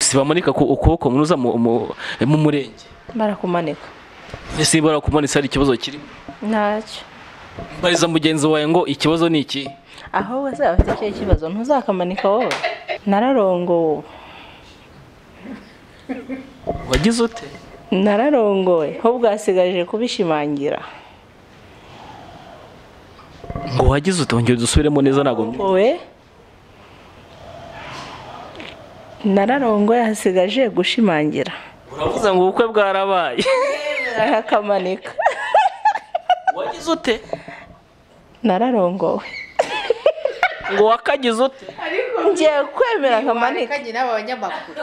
si bamanika ku ukuboko munuza mu- mu- mu murenge barakumanika ese barakumanitse hari ikibazo kirimo ntacyo mbariza mugenzi wawe ngo ikibazo ni iki ahubwo se bafite icyo kibazo ntuzakamanika wowe nararongowe wagize ute nararongowe ahubwo hasigaje kubishimangira ngo wagize ute wongere dusubiremo neza ntabwo mbyumva. wowe nararongowe hasigaje gushimangira uravuze ngo ubukwe bwarabaye barahakamanika wagize ute nararongowe ngo wakagize ute ngiye kwemera nkamanike kanye n'aba banyamakuru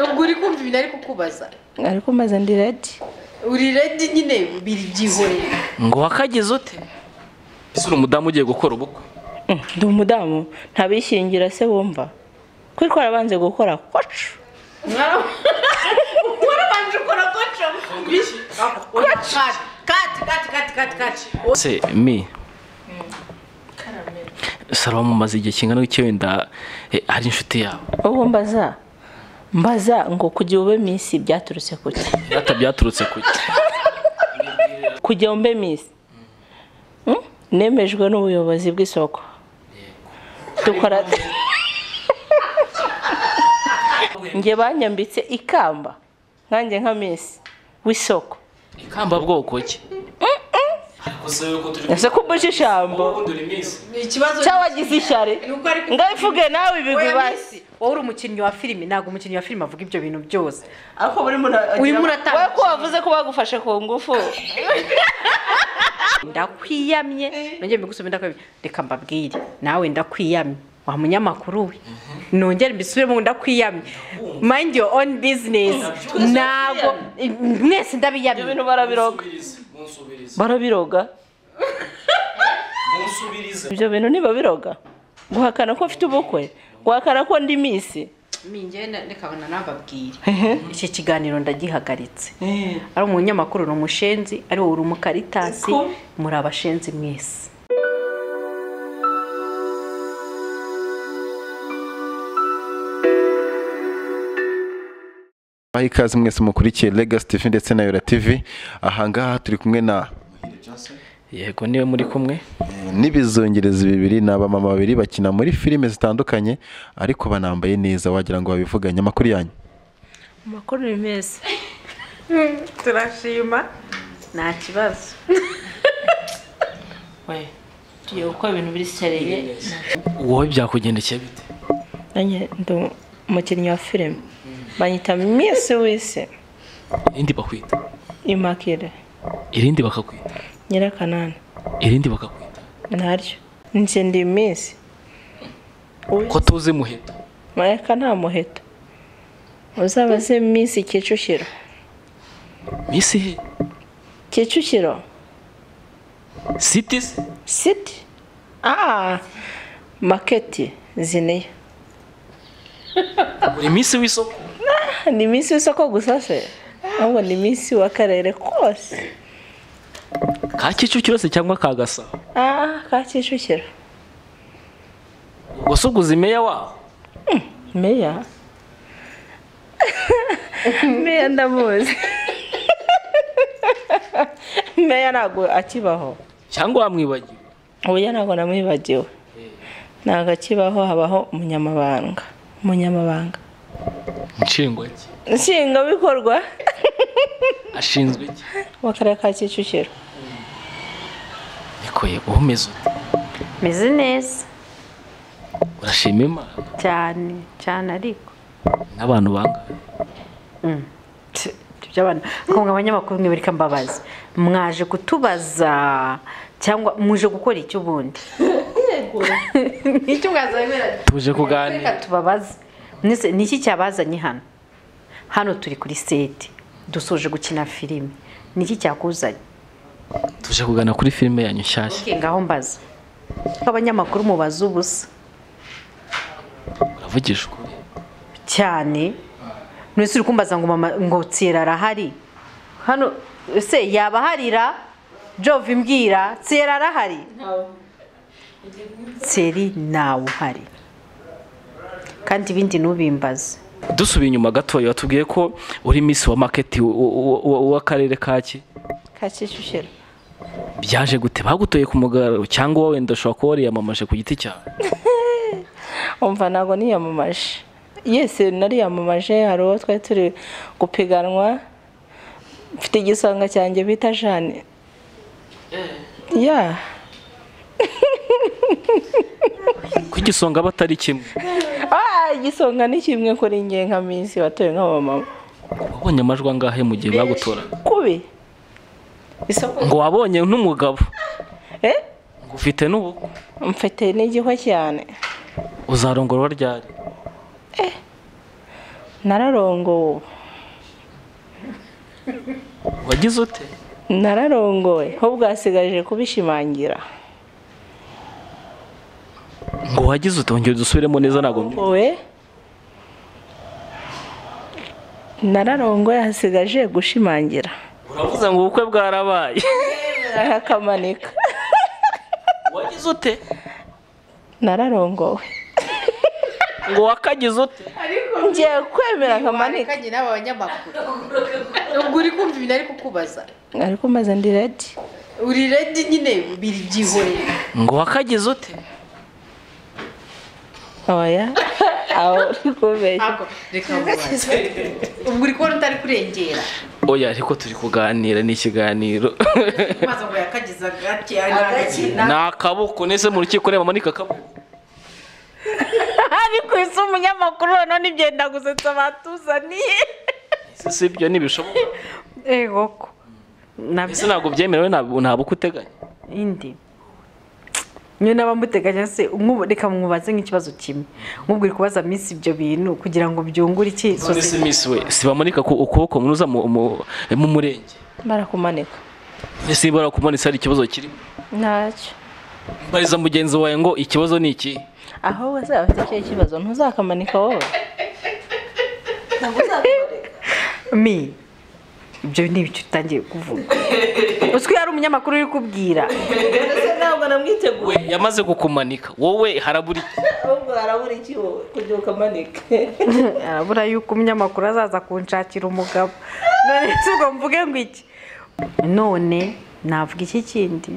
ubwo uri kumva ibintu ari kukubaza ariko maze ndi redi uri redi nyine biri byihoreye ngo wakagize ute ese uri umudamu ugiye gukora ubukwe ndi umudamu ntabishyingira se wumva ko twarabanje gukora kocu warabanje ukora koco kati kati kati kati kati kati se mi sarama mumaze igihe kingana iki wenda eh, ari inshuti yawe ubu mbaza mbaza ngo kujya ube minsi byaturutse kuki data byaturutse kuki kujya mbe minsi Hmm? nemejwe n'ubuyobozi bw'isoko dukora njye banyambitse ikamba nkanjye nka minsi w'isoko ikamba bwoko ki ese ko umbuze ijambo ikibazo cyangwa wagize ishyari uko ari ku- ngaho ivuge nawe ibigwi Oya, basi Miss, wowe uri umukinnyi wa filime ntabwo umukinnyi wa filime avuga ibyo bintu byose ariko burimo Urimo uratanga we ko wavuze ko bagufashe ku ngufu ndakwiyamye nongere mbigusubize ndakwiyamye reka mbabwire nawe ndakwiyamye wa munyamakuru we nongere mbisubiremo ndakwiyamye mind your own business ntabwo mwese ibyo ndabiyamye bintu barabiroga barabiroga ibyo bintu ntibabiroga guhakana ko mfite ubukwe guhakana ko ndi minsi mingenda ndikabona nababwire iki kiganiro ndagihagaritse ari umunyamakuru ni umushenzi ari wowe uri umukaritasi Siko. muri abashenzi mwese Baha ikaze mwese mukurikiye Legacy TV ndetse na Yora TV ahangaha turi kumwe na yego niwe muri kumwe n'ibizongerezi bibiri ni abamama babiri bakina muri filime zitandukanye ariko banambaye neza wagira ngo babivuganye amakuru yanyu amakuru ni meza turashima nta kibazo tugiye gukora ibintu biri seriye wowe byakugendekeye bite nanjye ndi umukinnyi wa filime banyita minsi wese irindi bakwita imakire irindi bakakwita nyirakanani irindi bakakwita ntaryo njye ndi minsi ko tuzi muheta mayaka nta muheto uzaba azi minsi kicukiro misi he kicukiro siti se siti aha maketi ziniya buri minsi w'isoko ni iminsi y'isoko gusa se ahubwo ni iminsi w'akarere kose ka kicukiro se cyangwa ka gasabo aha ka kicukiro ubwo se uguze imeya waho meya meya ndamuzi meya ntabwo akibaho cyangwa wamwibagiwe uburyo ntabwo namwibagiwe ntabwo akibaho habaho umunyamabanga umunyamabanga nshingwa ki nshingwabikorwa ashinzwe iki w'akarere ka kicukiro niko yego umeze ute meze neza urashima imana cyane cyane ariko n'abantu banga by'abana kumwe abanyamakuru mwe reka mbabaze mwaje kutubaza cyangwa muje gukora iki ubundi icyo mwazanira tuje kuganira reka tubabaze mwese ni iki cyabazanye hano hano turi kuri seti dusoje gukina filime ni iki cyakuzanye tuje kugana kuri filime yanyu nshyashya Okay, ngaho mbaza ko abanyamakuru mubaza ubusa uravugije ukuri cyane mwese uri kumbaza ngo mama ngo tsira arahari hano ese yaba aharira jove imbwira tsira arahari tseri ntawe uhari kandi ibindi ntubimbaze dusubiye inyuma gatoya watubwiye ko uri misi wa maketi w'akarere ka ki ka kicukiro byaje gute bagutoye ku mugaragaro cyangwa wowe ndashobora kuba wariyamamaje ku giti cyawe umva ntabwo niyamamaje yesi nariyamamaje hari uwo twari turi gupiganwa mfite igisonga cyanjye bita jane ya ku igisonga aba atari kimwe Ah, igisonga ni kimwe kuri nge nka minsi watowe nk'abamama wabonye amajwi angahe mu gihe bagutoraga kubi isoko ngo wabonye n'umugabo eh ngo ufite n'ubukwe mfite n'igihwa cyane uzarongorwa ryari nararongowe wagize ute nararongowe ho bwasigaje kubishimangira ngo wagize ute wongere dusubiremo neza ntabwo mbi- wowe nararongoye hasigaje gushimangira uravuze ngo ubukwe bwarabaye akamanika wagize ute nararongowe ngo wakagize ute ngiye kwemera akamanika Wareka nyina abanyamakuru ubwo uri kumva ibintu ari kukubaza ariko maze ndi redi uri redi nyine biri byihoreye ngo wakagize ute oya aho uri kubeshya ntabwo reka mubaze ubwo uri kubona utari kurengera oya ariko turi kuganira ni ikiganiro maze ngo yakagize agake agakina ni akaboko nese mu rukiko ureba amanika akaboko ari ku isi umunyamakuru none ibyenda gusetsa batuzaniye Ese si ibyo ntibishoboka ego ko ese ntabwo byemerewe ntabwo nta bukwe uteganya indi niyo naba muteganya se umwubu- reka mwubaze nk'ikibazo kimwe mwubwire kubaza minsi ibyo bintu kugira ngo byungure iki none se misi we si bamanika ku- ukuboko munuza mu- mu mu murenge barakumanika ese niba barakumanitse hari ikibazo kirimo ntacyo mbariza mugenzi wawe ngo ikibazo ni iki ahubwo se abafite icyo kibazo ntuzakamanika wowe mi ibyo ni ibyo utangiye kuvuga uzwi hari umunyamakuru uri kubwira ntabwo namwiteguye we yamaze kukumanika wowe harabura iki ahubwo harabura iki wowe kugira ngo ukamanike arabura yuko umunyamakuru azaza kunshakira umugabo none se ubwo mvuge ngo iki none navuga iki kindi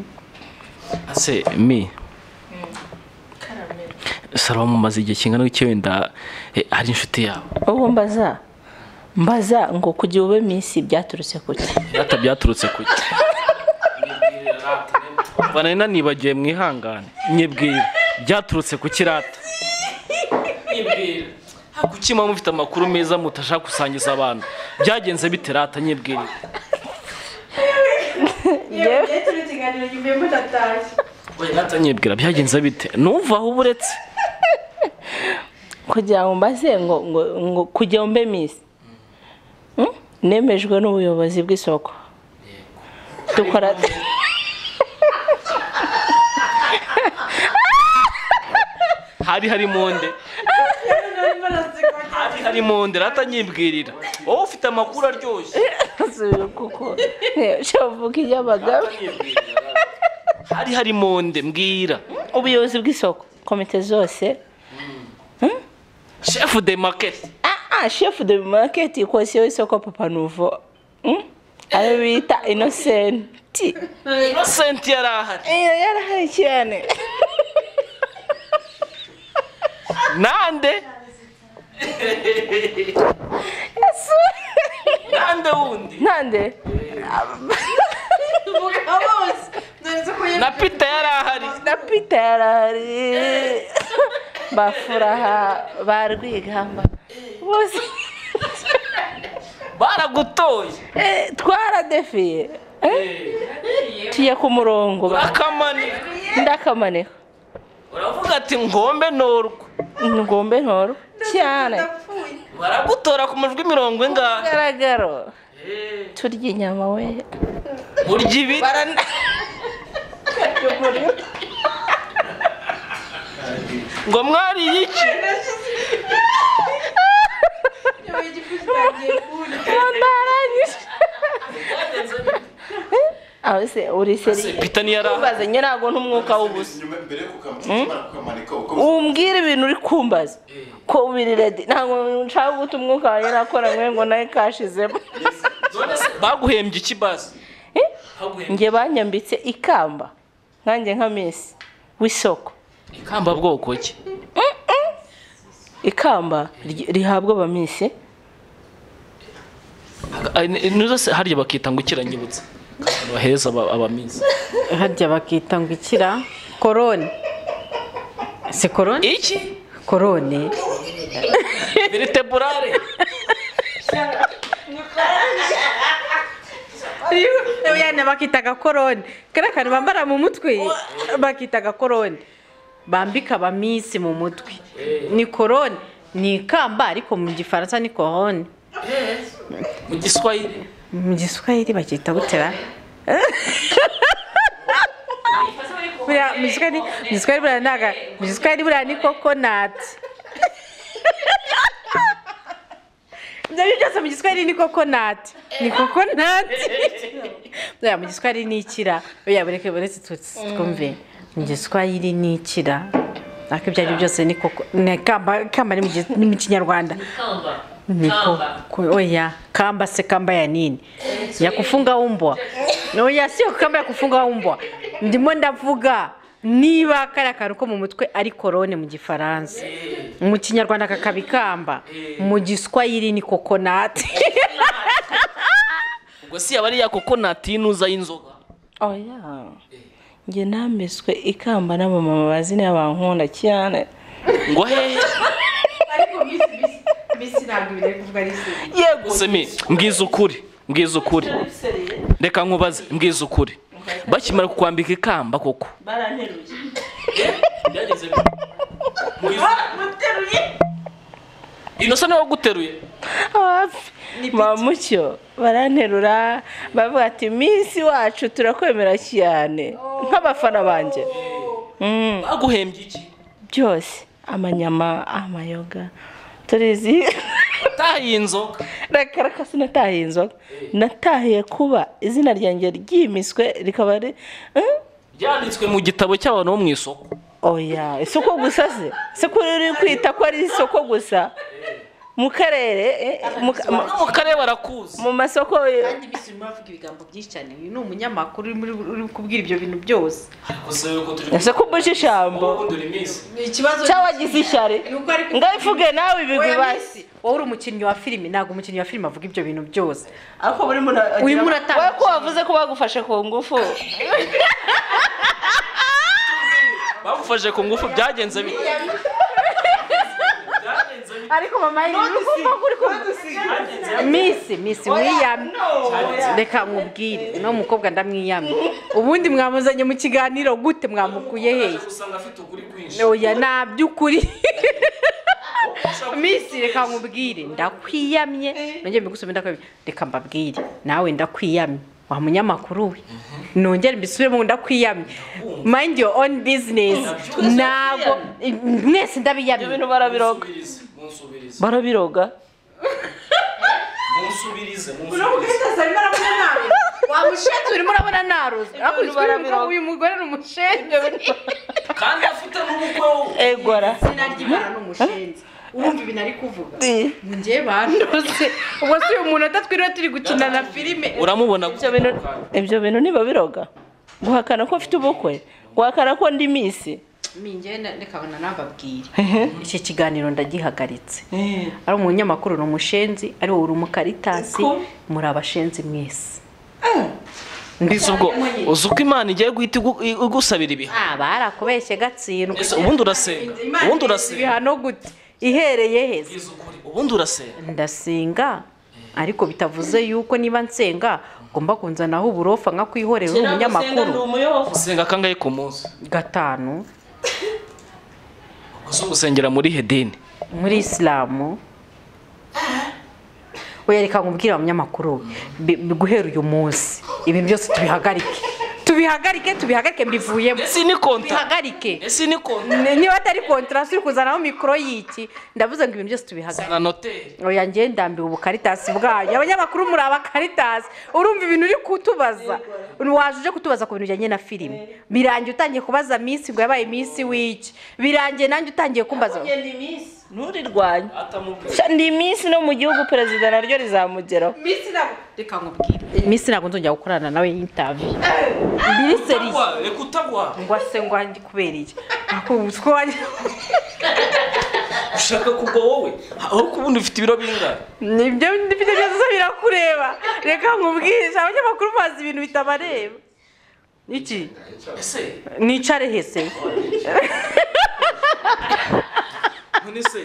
ese mi saro mumaze igihe kingana iki wenda eh, ari inshuti yawe ubu mbaza mbaza ngo kugira ube minsi byaturutse kuki rata byaturutse ku ki mbana nanibagiwe mwihangane nyibwira byaturutse ku kirata nyibwira kuki muba mufite amakuru meza mutashaka gusangiza abantu byagenze bite rata nyibwira Oya, rata nyibwira byagenze bite numva aho uba uretse kugira ngo mbaze ngo ngo ngo kugira mbe misi nemejwe n'ubuyobozi bw'isoko dukora hari harimo nde hari harimo nde rata nyibwirira wowe ufite amakuru aryoshye tuzubira kuko shavuga iby'abagabo hari harimo nde mbwira ubuyobozi bw'isoko komite zose shefu de maketi ah shefu de maketi kosiyo y'isoko papa nuvo Hmm? ayo bita inosenti inosenti yari ahari iyo yarahaye cyane nande nande wundi ntande tuvuga bose nanditse ko na pita yari ahari na pita yarari bafuraha ba rwigamba bose baragutoye Eh, twaradefiye Eh? tugiye ku murongo ba- urakamanira ndakamanika uravuga ati ngombe norwa ngombe ntoro cyane baragutora ku majwi mirongo ingahe garagaro turya inyama we urya ibiri ngo mwariye iki yapfuye igifu kitangiye kurya aho se uri Se, seriye pita ntiyari ahari kumbaza njye ntabwo ntumwuka w'ubusa mbere yo kukamumanika uko umbwira ibintu uri kumbaza ko biri redi ntabwo nshaka guta umwuka wanjye nakora nkwe ngo nawe kashizemo none se baguhembye iki basi Eh? Baguhembye njye banyambitse ikamba nkanjye nka misi w'isoko ikamba bwoko ki ikamba ry- rihabwa abamisi Aga- ni- nizo se harya bakita ngo ikiranyibutsa baheza abaminsi harya bakita ngo ikira korone si korone iki korone veriteburare yana bakitaga korone kariya kantu bambara mu mutwe bakitaga korone bambika abaminsi mu mutwe ni korone ni ikamba ariko mu gifaransa ni korone mu giswahili mu giswahili bakita gutera buriya mu giswahili mu giswahili buriya ntaga mu giswahili buriya ni kokonati ibyo ari byo byose mu giswahili ni kokonati ni kokonati buriya mu giswahili ni ikira buriya bureke buretse tutsi twumve mu giswahili ni ikira ariko ibyo ari byo byose ni koko ni kamba kamba ni mu gi- ni mu kinyarwanda Niko ku- oya kamba se kamba ya nini ya kufunga umbwa oya sio kamba ya kufunga umbwa ndimo ndavuga niba kari akantu ko mu mutwe ari korone mu gifaransa mu kinyarwanda kakaba ikamba mu giswahili ni kokonati ubwo si yaba ari ya kokonati y'inuza y'inzoga oya njye nambitswe ikamba n'abamama bazi niba bankunda cyane ngo hehe yego gusa mi mbwiza ukuri mbwiza ukuri reka nkubaze mbwiza ukuri bakimara kukwambika ikamba koko baranteruye inosa niwe waguteruye mamucyo baranterura bavuga ati minsi wacu turakwemera cyane nk'abafana banjye Mm, baguhembye iki byose amanyama amayoga turizi utahiye inzoga reka reka sinatahiye inzoga natahiye kuba izina ryanjye ryimiswe rikaba ari Eh? byanditswe mu gitabo cy'abantu bo mu isoko oya isoko gusa se se ko uri kwita ko ari isoko gusa mu karere eh, mu ka- mu- mu karere barakuzi mu masoko kandi bisi urimo uravuga ibigambo byinshi cyane uyu ni umunyamakuru urimo uri- uri kubwira ibyo bintu byose gusa yuko turi ese ko mbuje ijambo kundura iminsi ikibazo cyangwa wagize ishyari ngaho ivuge nawe ibigwi basi wowe uri umukinnyi wa filime ntabwo umukinnyi wa filime avuga ibyo bintu byose ariko buri muntu Urimo uratanga wowe ko wavuze ko bagufashe ku ngufu bagufashe ku ngufu byagenze bite Byagenze bite? ariko mama misi misi wiyamye reka nkubwire uno mukobwa ndamwiyamye ubundi mwamuzanye mu kiganiro gute mwamukuye hehe usanga afite ukuri kwinshi oya nta by'ukuri misi reka nkubwire ndakwiyamye nongere mbigusume ndakwiyamye reka mbabwire nawe ndakwiyamye wa munyamakuru we nongere mbisubiremo ndakwiyamye mind your own business ntabwo mwese ndabiyamye ibintu barabiroga Munsubirize, munsubirize. barabiroga munsubirize munsubirize wa mushenzi urimo urabona narozwe hakurikijwe uyu mugabo- uyu mugore ni umushenzi kandi afite n'ubukwe we. egora izina ry'imana ni umushenzi wumva ibintu ari kuvuga ngo njye bandoze ubwo si uyu muntu atatwiriwe turi gukina na filime uramubona ibyo bintu ibyo bintu niba biroga guhakana ko mfite ubukwe guhakana ko ndi misi minjye ndekabona nababwire iki kiganiro ndagihagaritse ari umunyamakuru ni umushenzi ari wowe uri umukaritatsi muri abashenzi mwese ndize ubwo uzi uko imana igiye guhita igu- igusabira ibihano ah barakubeshye gatsindwa Ese ubundi urasenga ubundi urasenga ibihano gute ihereye heza Mbwiza ukuri, ubundi urasenga ndasenga ariko bitavuze yuko niba nsenga ngomba kunzanaho uburofa nkakwihorera uri umunyamakuru usenga kangahe ku munsi gatanu uzi gusengera muri hedini muri isilamu wereka nkubwira abanyamakuru bi- bi- guhera uyu munsi ibintu byose tubihagarike tubihagarike tubihagarike mbivuyemo ese ni konta tubihagarike ese ni konta Ni- niba atari kontarasi uri kuzanaho mikoro y'iki ndavuze ngo ibintu byose tubihagarike na noteri oya njye ndambiwe ubukaritas bwanyu abanyamakuru muri abakaritas urumva ibintu uri kutubaza waje uje kutubaza ku bintu bijyanye na filime birangiye utangiye kubaza minsi ngo yabaye minsi w'iki birangiye nanjye utangiye kumbaza nturirwanye Sha, ni iminsi no mu gihugu perezida naryo rizamugeraho Miss nabo. reka nkubwire iminsi ntabwo nzongera gukorana nawe intaviyu minisiteri reka utagwa ngo ase ngo wanjye kubera iki akubutwe wanjye ushaka kugwa wowe aho kubundi ufite ibiro bingana nibyo ndifite byose birakureba reka nkubwire abanyamakuru bazi ibintu bitabareba iki ese nicare hese none se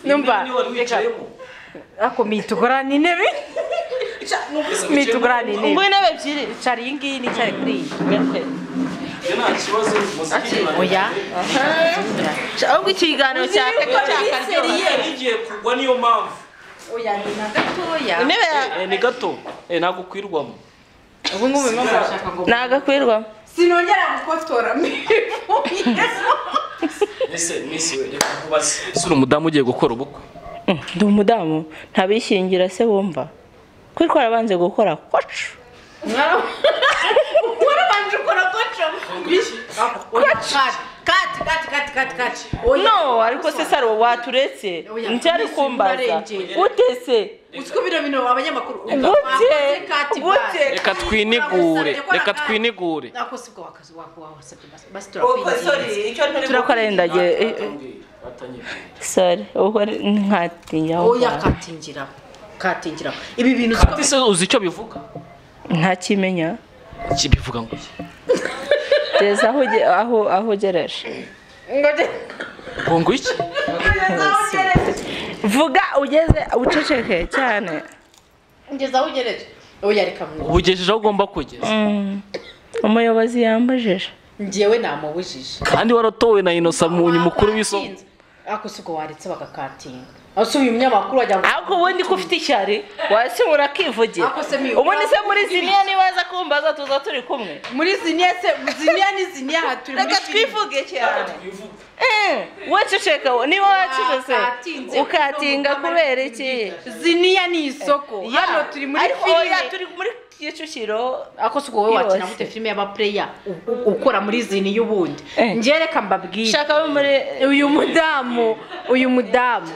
Nyumva, niyo wari wicayemo ariko mitugurana intebe mitugurana intebe intebe ebyiri nicare iyi ngiyi nicare kuri iyi ibyo nta kibazo muziki oya ahubwo ikiganiro cya nigiye kugwa niyo mpamvu oya ni na gatoya intebe ya Eh, ni gato Eh, ntabwo ukwirwamo ubu ngubu biba barashaka ngo ntagakwirwamo Sinongera gukotora ese misi we reka nkubaze ese uri umudamu ugiye gukora ubukwe Mm, ndi umudamu ntabishyingira se wumva kwitwara twarabanze gukora kwacu Warabanje ukora kocho. kati kati kati kati kati kati no ariko se saro waturetse Oya, nticyari mwese kumbaza murarengera. utese Utwo bino bino abanyamakuru. gute Kati gute basi. reka twinigure reka twinigure Ako sibwo wakazi wako wawasabye basi. Basi turakwiye. turakora yendagiye sore ubwo nkatinyaho Oya katingira. Katingira. Ibi bintu kati se uzi icyo bivuga ntakimenya kibivuga ngo iki? gereza aho uge- aho aho ugereje ngo ngo iki vuga ugeze uceceke cyane ngeza aho ugereje. Oya reka mwe. ubugejeje aho ugomba kugeza Mm. umuyobozi yambajije Njyewe namubujije. kandi waratowe na inosa munyu mukuru w'isoko Watinze. Ako siko waretse bagakatinga. Asuye umunyamakuru wagira ngo ariko ubundi ko ufite ishyari wasi urakivugira Ako se miyo. ubundi se muri ziniya nibaza kumbaza tuza turi kumwe muri ziniya se ziniya ni ziniya aha turi muri reka filime. twivuge cyane waceceka niba wacecetse Watinze. ukatinga kubera iki ziniya ni isoko hano turi muri Ariko oya, filime turi muri kicukiro ako siko wowe wakina Yose. gute filime y'abapureya u- u- ukora muri ziniya ubundi Eh. njye reka mbabwire shaka bo muri uyu mudamu uyu mudamu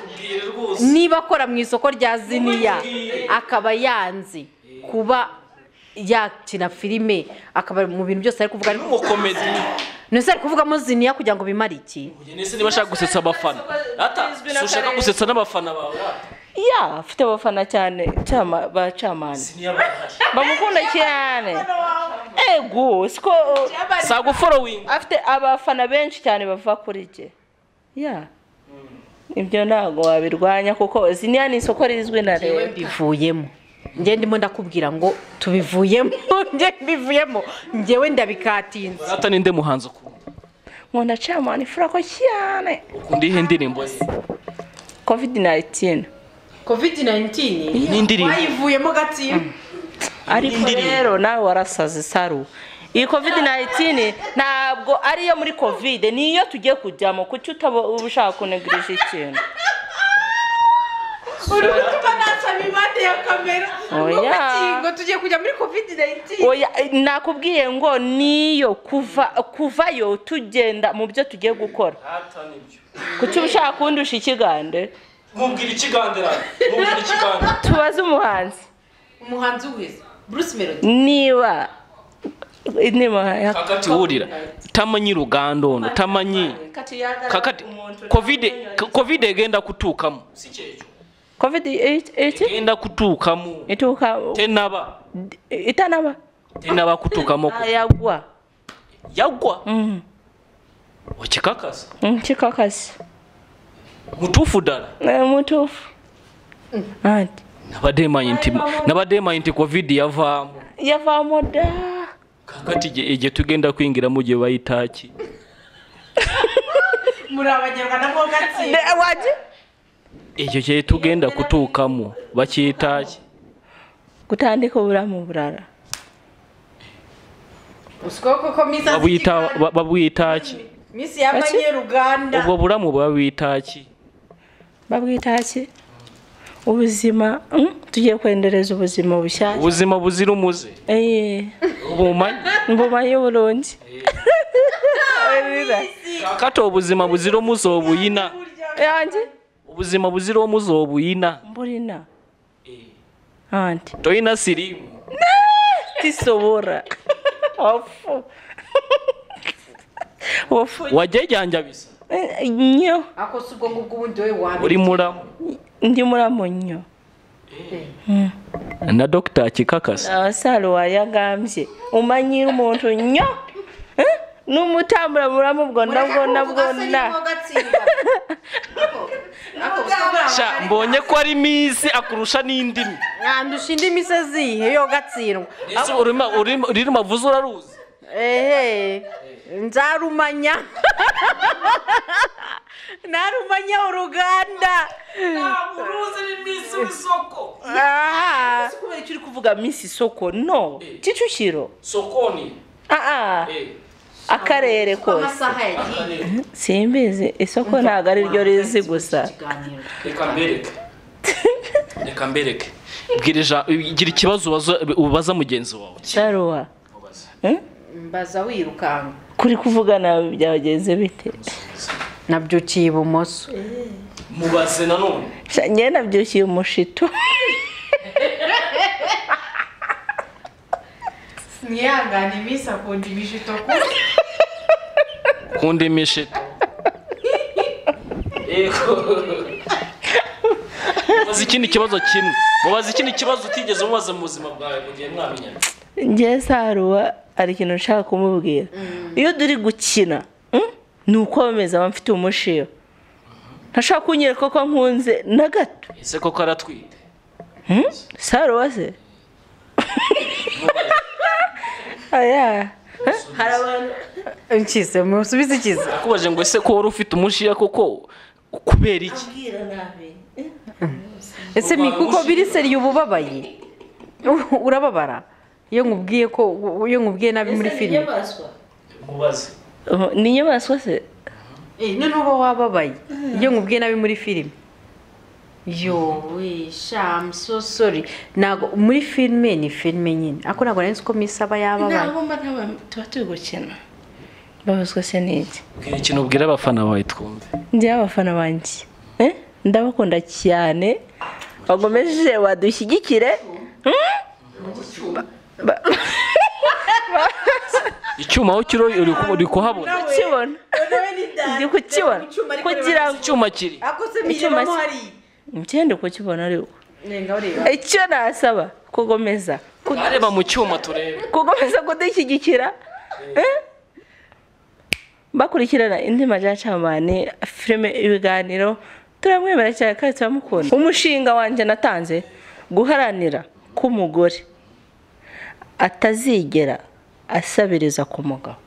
niba akora mu isoko rya ziniya akaba yanze kuba yakina filime akaba mu bintu byose ari kuvuga ariko n'umukomedi ntese ari kuvugamo ziniya kugira ngo bimare iki ese niba ashaka gusetsa abafana ata si ushaka gusetsa n'abafana bawe rata ya afite abafana cyane cyama bacamani bamukunda cyane ego siko saguforowingi afite abafana benshi cyane bava kuri jye ya ibyo ntabwo wabirwanya kuko ziniya ni isoko rizwi na Yewe leta bivuyemo njye ndimo ndakubwira ngo tubivuyemo njye mbivuyemo njyewe ndabikatinze rata ninde muhanzi ukunda nkunda camani furako cyane ukunda ihe ndirimbo ye covid 19 kovide 19 n'indirimbo wayivuyemo gatsibo ariko Indirimbo. rero nawe warasaze saru iyi covid 19 ntabwo ariyo muri covid niyo tugiye kujyamo kuki utaba uba ushaka kunegurije ikintu uri gutuma nasaba imande ya kamera Oya. ngo tugiye kujya muri kovide 19 oya nakubwiye ngo niyo kuva kuvayo tugenda mu byo tugiye gukora rata nibyo kuki uba ushaka kundusha ikigande mubwira ikigandera mubwira ikigandera tubaze umuhanzi umuhanzi wese bruce melody niba inema ya kakati wurira tamanyi rugando ndo tamanyi kakati kovide kovide egenda kutuukamu si kyekyo covid 18 egenda kutuukamu ituka tenaba itanaba tenaba kutuukamu yagwa yagwa Mm, okikakasa mm, kikakasi mutuufu ddala Eh, mutuufu anti nabadde manyi nti nabadde manyi nti kovidi yavaamu yavamo da kakati gye- gye tugenda kuyingiramu gye bayitaaki muri abanyarwanda mo gatsibo Ne- waje ekyo kye tugenda kutuukamu bakiyitaaki gutandika obulamu bulala usiko koko misa babuyita ba- babuyitaaki misi y'abanyarwanda obwo bulamu babuyitaaki babwita ki ubuzima mm, tugiye kwendereza ubuzima bushyashya obuzima buzira umuze Eh, obumanyi mbumanyi bulungi Ebibira. kakati obuzima buzira omuze obuyina yanjye ubuzima buzira uwo muzobuyina mburina anti toyina sirimu tisobora wafu wafu wajyajyanja bisa Eh, nnyo ako si ubwo ngubwo ubundi wowe wamenya uri muramu ndi mulamu nnyo na dogita kikakasa abasaalo wayagambye omanyi muntu nnyo Eh? n'omutambula mu bulamu bwonna bwonna bwonna Sha, mbonye ko ari minsi akurusha n'indimi mwandusha indi misozi yihe yo gatsindwa ese urima urima urima vuze uraruzi ehe nzarumanya narumanya uruganda uruzi n'iminsi w'isoko aha kubera icyo uri kuvuga minsi isoko no kicukiro sokoni aa akarere kose amasaha yagiye simbizi isoko ntabwo ari ryo rizi gusa reka mbereke reka mbereke bwira ija- gira ikibazo ubaza- ubaza mugenzi wawe saruwa Eh? mbaza wirukanga kuri kuvugana byagenze bite nabyukiye ibumoso mubaze nanone Sha, njye nabyukiye umushito ntiyangane iminsi akunda imishito kuri kundi imishito Yego. mubaze ikindi kibazo kimwe mubaze ikindi kibazo utigeze umubaza mu buzima bwawe mu gihe mwamenyana njye saruwa hari ikintu nshaka kumubwira iyo turi gukina mm, ni ukwameza aba mfite umushiyo ntashaka kunyereka ko nkunze na gato ese koko aratwite saruwa se aya nshyize musubize ikize akubaje ngo ese ko wari ufite umushiya koko kubera iki ese mi kuko biri seri ububabaye U- urababara iyo nkubwiye ko iyo nkubwiye nabi muri filime mubaze Uh, ni inyamaswa se Eh, none uba wababaye iyo nkubwiye nabi muri filime yowe sha I'm so sorry ntago muri filime ni filime nyine ariko ntabwo nari nzi ko misi aba yababaye ntabwo mba ntabwo tuba turi gukina babazwa se n'iki bwira ikintu ubwira abafana bawe twumve njyewe abafana banjye Eh? ndabakunda cyane bagomeje badushyigikire icyuma aho kiri uri ku- uri kuhabona kibona ndi kukibona kugira ngo icyuma kiri icyuma ngende kukibona ariko icyo nasaba kugomeza Ku- areba mu cyuma turebe kugomeza kudushyigikira Eh? bakurikirana indi majyacamani filime ibiganiro turamwemera cyane kandi turamukunda umushinga wanjye natanze guharanira ko umugore atazigera asabiriza ku mugabo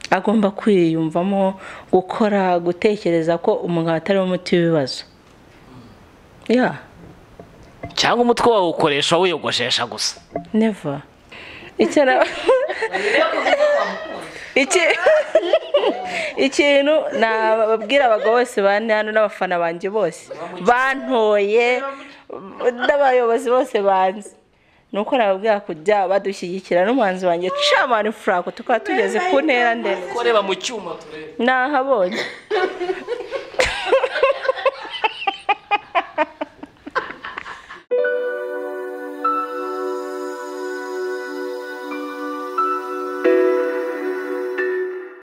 agomba kwiyumvamo gukora gutekereza ko umugabo atari we umuti w'ibibazo ya cyangwa umutwe wawe ukoresha wiyogoshesha gusa neva icyo na Iki- ikintu nababwira abagabo bose bane hano n'abafana banjye bose bantoye n'abayobozi bose banzi ni uko nababwira kujya badushyigikira n'umuhanzi wanjye camani franco tukaba tugeze ku ntera ndende ko reba mu cyuma turebe nahabonye